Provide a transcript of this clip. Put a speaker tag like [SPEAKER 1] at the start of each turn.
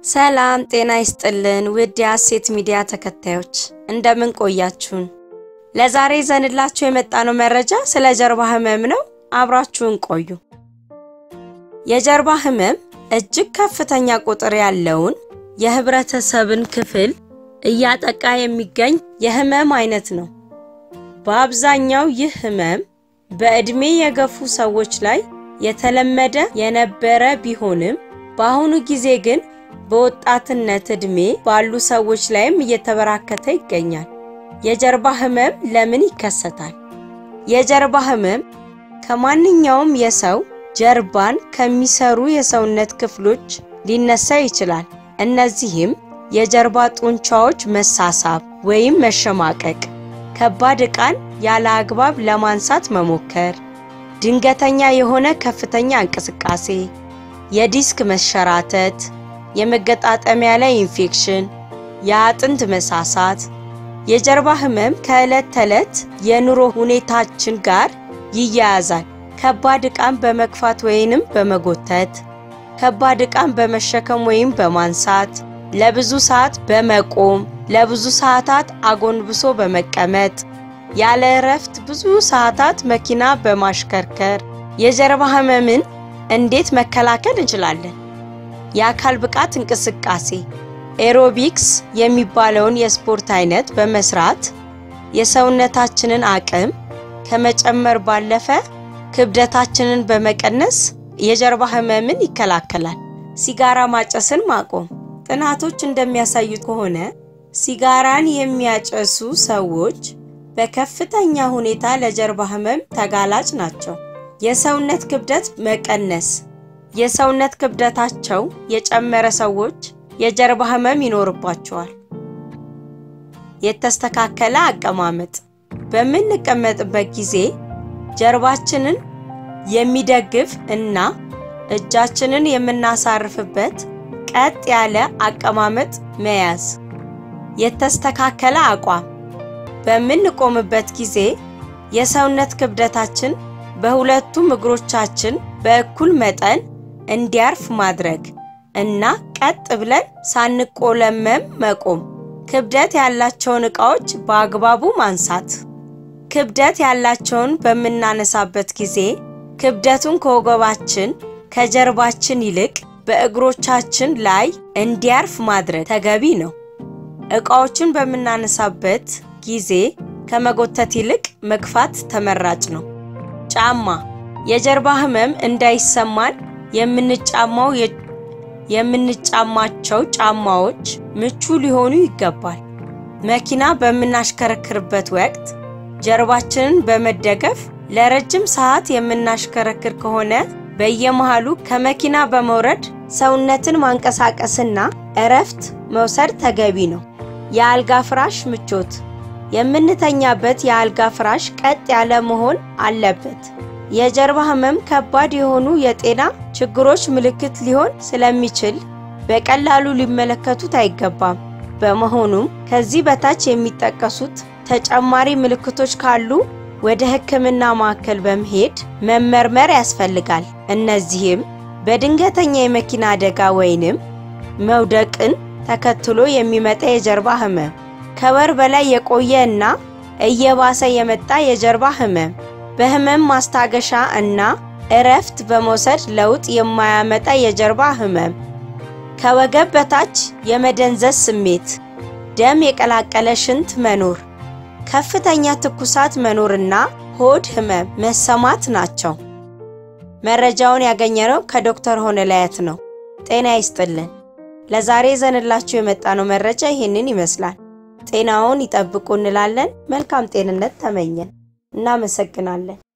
[SPEAKER 1] ሰላም ጤና ይስጥልን ውድ የሐሴት ሚዲያ ተከታዮች እንደምን ቆያችሁን? ለዛሬ ይዘንላችሁ የመጣነው መረጃ ስለ ጀርባ ህመም ነው። አብራችሁን ቆዩ። የጀርባ ህመም እጅግ ከፍተኛ ቁጥር ያለውን የህብረተሰብን ክፍል እያጠቃ የሚገኝ የህመም አይነት ነው። በአብዛኛው ይህ ህመም በዕድሜ የገፉ ሰዎች ላይ የተለመደ የነበረ ቢሆንም በአሁኑ ጊዜ ግን በወጣትነት ዕድሜ ባሉ ሰዎች ላይም እየተበራከተ ይገኛል። የጀርባ ህመም ለምን ይከሰታል? የጀርባ ህመም ከማንኛውም የሰው ጀርባን ከሚሰሩ የሰውነት ክፍሎች ሊነሳ ይችላል። እነዚህም የጀርባ ጡንቻዎች መሳሳብ ወይም መሸማቀቅ፣ ከባድ ዕቃን ያለ አግባብ ለማንሳት መሞከር፣ ድንገተኛ የሆነ ከፍተኛ እንቅስቃሴ፣ የዲስክ መሸራተት፣ የመገጣጠሚያ ላይ ኢንፌክሽን፣ የአጥንት መሳሳት። የጀርባ ህመም ከዕለት ተዕለት የኑሮ ሁኔታችን ጋር ይያያዛል። ከባድ ዕቃን በመግፋት ወይንም በመጎተት፣ ከባድ ዕቃን በመሸከም ወይም በማንሳት፣ ለብዙ ሰዓት በመቆም፣ ለብዙ ሰዓታት አጎንብሶ በመቀመጥ፣ ያለ እረፍት ብዙ ሰዓታት መኪና በማሽከርከር። የጀርባ ህመምን እንዴት መከላከል እንችላለን? የአካል ብቃት እንቅስቃሴ ኤሮቢክስ የሚባለውን የስፖርት አይነት በመስራት የሰውነታችንን አቅም ከመጨመር ባለፈ ክብደታችንን በመቀነስ የጀርባ ህመምን ይከላከላል። ሲጋራ ማጨስን ማቆም። ጥናቶች እንደሚያሳዩት ከሆነ ሲጋራን የሚያጨሱ ሰዎች በከፍተኛ ሁኔታ ለጀርባ ህመም ተጋላጭ ናቸው። የሰውነት ክብደት መቀነስ። የሰውነት ክብደታቸው የጨመረ ሰዎች የጀርባ ህመም ይኖርባቸዋል። የተስተካከለ አቀማመጥ። በምንቀመጥበት ጊዜ ጀርባችንን የሚደግፍ እና እጃችንን የምናሳርፍበት ቀጥ ያለ አቀማመጥ መያዝ። የተስተካከለ አቋም። በምንቆምበት ጊዜ የሰውነት ክብደታችን በሁለቱም እግሮቻችን በእኩል መጠን እንዲያርፍ ማድረግ እና ቀጥ ብለን ሳንቆለመም መቆም። ክብደት ያላቸውን ዕቃዎች በአግባቡ ማንሳት። ክብደት ያላቸውን በምናነሳበት ጊዜ ክብደቱን ከወገባችን ከጀርባችን ይልቅ በእግሮቻችን ላይ እንዲያርፍ ማድረግ ተገቢ ነው። ዕቃዎችን በምናነሳበት ጊዜ ከመጎተት ይልቅ መግፋት ተመራጭ ነው። ጫማ የጀርባ ህመም እንዳይሰማን የምንጫማው የምንጫማቸው ጫማዎች ምቹ ሊሆኑ ይገባል። መኪና በምናሽከረክርበት ወቅት ጀርባችንን በመደገፍ ለረጅም ሰዓት የምናሽከረክር ከሆነ በየመሃሉ ከመኪና በመውረድ ሰውነትን ማንቀሳቀስና እረፍት መውሰድ ተገቢ ነው። የአልጋ ፍራሽ ምቾት የምንተኛበት የአልጋ ፍራሽ ቀጥ ያለ መሆን አለበት። የጀርባ ህመም ከባድ የሆኑ የጤና ችግሮች ምልክት ሊሆን ስለሚችል በቀላሉ ሊመለከቱት አይገባም። በመሆኑም ከዚህ በታች የሚጠቀሱት ተጨማሪ ምልክቶች ካሉ ወደ ሕክምና ማዕከል በመሄድ መመርመር ያስፈልጋል። እነዚህም በድንገተኛ የመኪና አደጋ ወይንም መውደቅን ተከትሎ የሚመጣ የጀርባ ህመም፣ ከወር በላይ የቆየ እና እየባሰ የመጣ የጀርባ ህመም፣ በህመም ማስታገሻ እና እረፍት በመውሰድ ለውጥ የማያመጣ የጀርባ ህመም፣ ከወገብ በታች የመደንዘዝ ስሜት፣ ደም የቀላቀለ ሽንት መኖር፣ ከፍተኛ ትኩሳት መኖርና ሆድ ህመም መሰማት ናቸው። መረጃውን ያገኘነው ከዶክተር ሆነላያት ነው። ጤና ይስጥልን። ለዛሬ ይዘንላችሁ የመጣነው መረጃ ይህንን ይመስላል። ጤናውን ይጠብቁ እንላለን። መልካም ጤንነት ተመኘን። እናመሰግናለን።